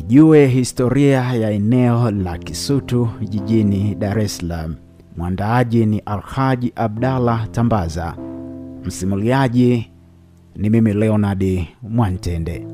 Ijue historia ya eneo la Kisutu jijini Dar es Salaam. Mwandaaji ni Alhaji Abdallah Tambaza, msimuliaji ni mimi Leonard Mwantende.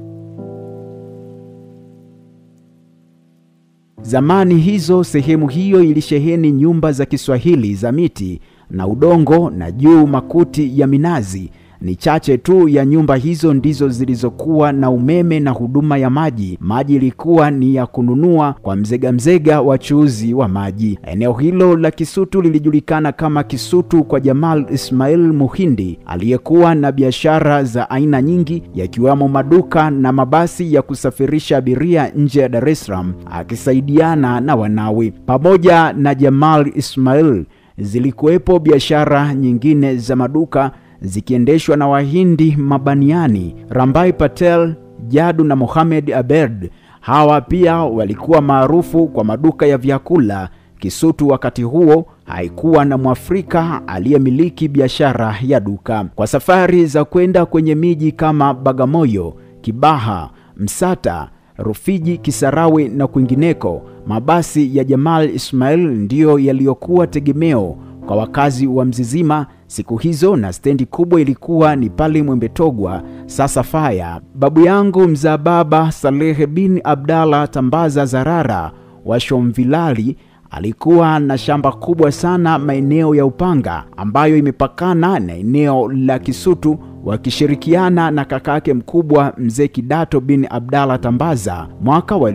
Zamani hizo sehemu hiyo ilisheheni nyumba za Kiswahili za miti na udongo na juu makuti ya minazi. Ni chache tu ya nyumba hizo ndizo zilizokuwa na umeme na huduma ya maji. Maji ilikuwa ni ya kununua kwa mzega mzega wachuuzi wa maji. Eneo hilo la Kisutu lilijulikana kama Kisutu kwa Jamal Ismail Muhindi aliyekuwa na biashara za aina nyingi yakiwemo maduka na mabasi ya kusafirisha abiria nje ya Dar es Salaam akisaidiana na wanawe. Pamoja na Jamal Ismail zilikuwepo biashara nyingine za maduka zikiendeshwa na Wahindi mabaniani Rambai Patel, Jadu na Mohamed Abed. Hawa pia walikuwa maarufu kwa maduka ya vyakula. Kisutu wakati huo haikuwa na Mwafrika aliyemiliki biashara ya duka. Kwa safari za kwenda kwenye miji kama Bagamoyo, Kibaha, Msata, Rufiji, Kisarawe na kwingineko, mabasi ya Jamal Ismail ndiyo yaliyokuwa tegemeo kwa wakazi wa Mzizima siku hizo, na stendi kubwa ilikuwa ni pale Mwembetogwa, sasa Faya. Babu yangu mzaa baba Salehe bin Abdallah Tambaza Zarara wa Shomvilali alikuwa na shamba kubwa sana maeneo ya Upanga ambayo imepakana na eneo la Kisutu, wakishirikiana na kakake mkubwa mzee Kidato bin Abdallah Tambaza. Mwaka wa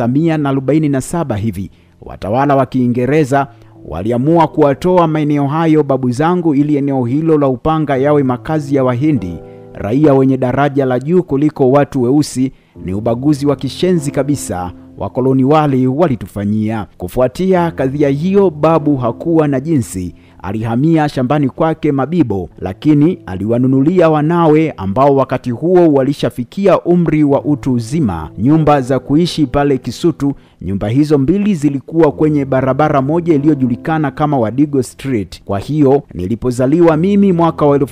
1947 hivi watawala wa Kiingereza waliamua kuwatoa maeneo hayo babu zangu ili eneo hilo la Upanga yawe makazi ya Wahindi, raia wenye daraja la juu kuliko watu weusi. Ni ubaguzi wa kishenzi kabisa wakoloni wale walitufanyia. Kufuatia kadhia hiyo, babu hakuwa na jinsi, alihamia shambani kwake Mabibo, lakini aliwanunulia wanawe ambao wakati huo walishafikia umri wa utu uzima nyumba za kuishi pale Kisutu. Nyumba hizo mbili zilikuwa kwenye barabara moja iliyojulikana kama Wadigo Street. Kwa hiyo nilipozaliwa mimi mwaka wa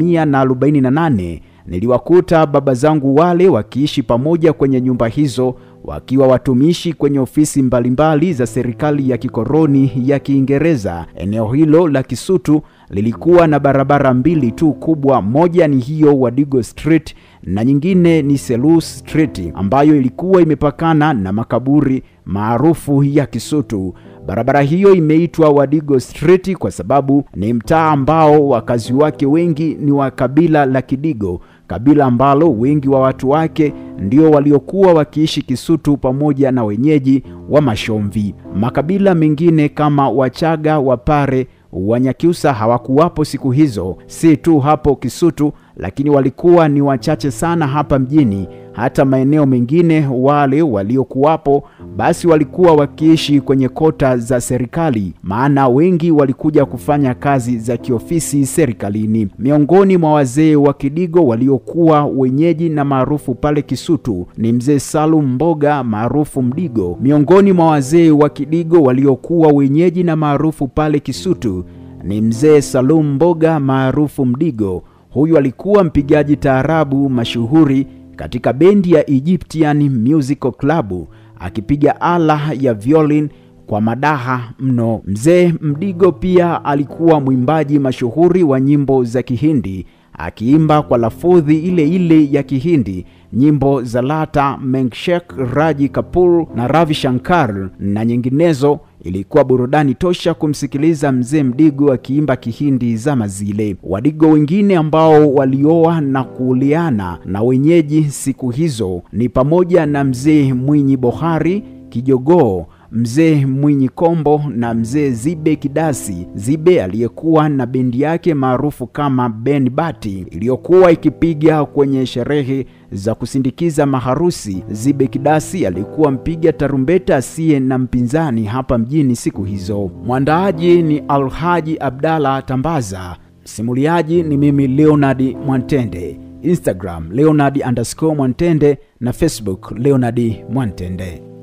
1948 niliwakuta baba zangu wale wakiishi pamoja kwenye nyumba hizo wakiwa watumishi kwenye ofisi mbalimbali za serikali ya kikoroni ya Kiingereza. Eneo hilo la Kisutu lilikuwa na barabara mbili tu kubwa, moja ni hiyo Wadigo Street na nyingine ni Selous Street ambayo ilikuwa imepakana na makaburi maarufu ya Kisutu. Barabara hiyo imeitwa Wadigo Street kwa sababu ni mtaa ambao wakazi wake wengi ni wa kabila la Kidigo, kabila ambalo wengi wa watu wake ndio waliokuwa wakiishi Kisutu pamoja na wenyeji wa Mashomvi. Makabila mengine kama Wachaga, Wapare, Wanyakyusa hawakuwapo siku hizo, si tu hapo Kisutu, lakini walikuwa ni wachache sana hapa mjini. Hata maeneo mengine, wale waliokuwapo basi walikuwa wakiishi kwenye kota za serikali, maana wengi walikuja kufanya kazi za kiofisi serikalini. Miongoni mwa wazee wa Kidigo waliokuwa wenyeji na maarufu pale Kisutu ni mzee Salum Mboga maarufu Mdigo. Miongoni mwa wazee wa Kidigo waliokuwa wenyeji na maarufu pale Kisutu ni mzee Salum Mboga maarufu Mdigo. Huyu alikuwa mpigaji taarabu mashuhuri katika bendi ya Egyptian Musical Club akipiga ala ya violin kwa madaha mno. Mzee Mdigo pia alikuwa mwimbaji mashuhuri wa nyimbo za Kihindi akiimba kwa lafudhi ile ile ya Kihindi nyimbo za Lata Mengshek, Raji Kapoor na Ravi Shankar na nyinginezo. Ilikuwa burudani tosha kumsikiliza mzee Mdigo akiimba Kihindi zama zile. Wadigo wengine ambao walioa na kuuliana na wenyeji siku hizo ni pamoja na mzee Mwinyi Bohari Kijogoo mzee Mwinyi Kombo na mzee Zibe Kidasi. Zibe aliyekuwa na bendi yake maarufu kama Ben Bati iliyokuwa ikipiga kwenye sherehe za kusindikiza maharusi. Zibe Kidasi alikuwa mpiga tarumbeta asiye na mpinzani hapa mjini siku hizo. Mwandaaji ni Alhaji Abdallah Tambaza, msimuliaji ni mimi Leonard Mwantende. Instagram Leonard underscore Mwantende na Facebook Leonard Mwantende.